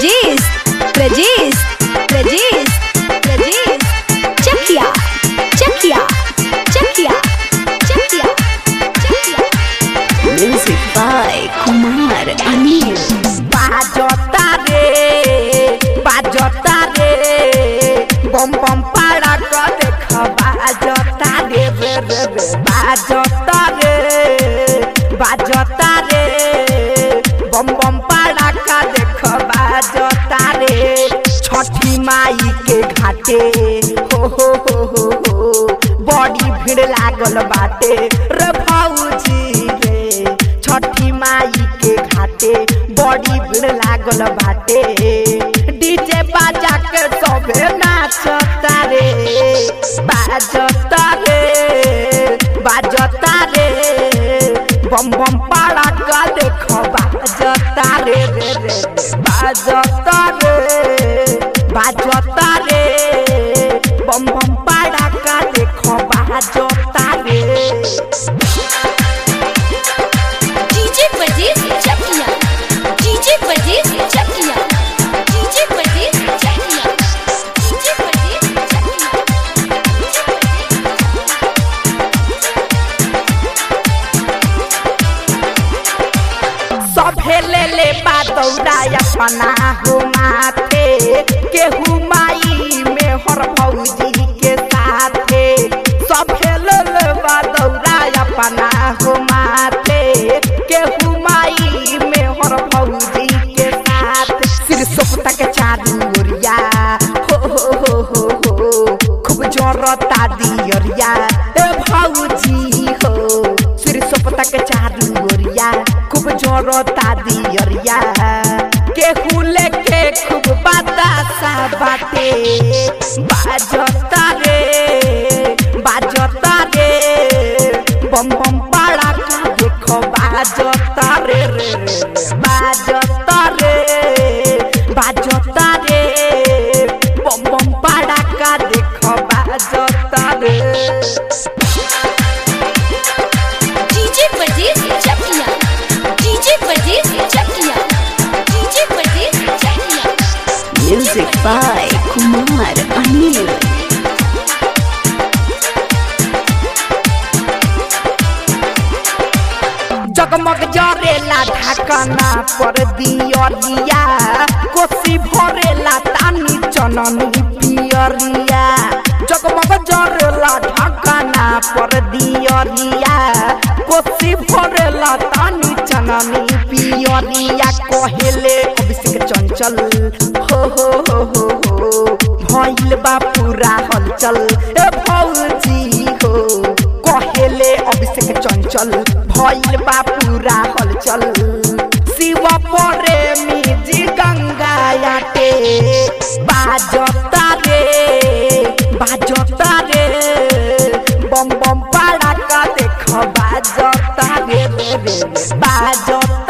Prajesh, Prajesh, Prajesh, Prajesh, Chakia, Chakia, Chakia, Chakia, Chakia. Music by Kumar Anil. বাজতা রে বাজতা রে bomb bomb পাড়া ক দেখ বাজতা রে রে রে রে বাজতা রে বাজতা রে বম বম পাড়া ক দেখ বাজতা রে छठी माई के घाटे हो हो हो हो हो बड़ी भीड़ लागल बाटे रे भौजी रे छठी माई के घाटे बड़ी भीड़ लागल बाटे डीजे बाजा के सबे नाचता रे बाजता रे बाजता रे बम बम पाड़ा का देखो बाजता रे रे रे रे बाजता रे बाजता रे बम बम पाड़ा का देखो बाजता रे DJ Prajesh, Chakia, DJ Prajesh, Chakia, DJ Prajesh, Chakia, DJ Prajesh, Chakia. सभे ले ले बादौरा अपना हो माथे केहू माई में हर भौजी के साथे सभे ले ले बादौरा अपना हो माथे केहू माई में हर भौजी के साथ सिर सोपता के चारू ओरिया हो हो हो हो हो खूब जोरता दियरिया ए भौजी हो सिर सोपता के चारू ओरिया खूब जोरता दियरिया केहू लेके खूब बतासा बाटे बाजता रे बाजता रे बम बम पाड़ा का देखो बाजता रे रे रे रे बाजता रे बाजता रे बम बम पाड़ा का देखो बाजता रे DJ Prajesh, Chakia, DJ Prajesh, Chakia, DJ Prajesh, Chakia. Music by Kumar Anil. जगमग जरेला ढाकना पर दियरिया कोसी भरेला तानी चननी पियरिया जगमग जरेला ढाकना पर दियरिया कोसी भरेला तानी चननी पियरिया कहेले अभिषेक चंचल हो हो हो हो हो भइल बा पूरा हलचल ए भौजी हो कहेले अभिषेक चंचल भइल बा पूरा हलचल शिव प्रेमी जी गंगा याटे बाजता रे बाजता रे बम बम पाड़ा का देख बाजता रे रे रे रे बाजता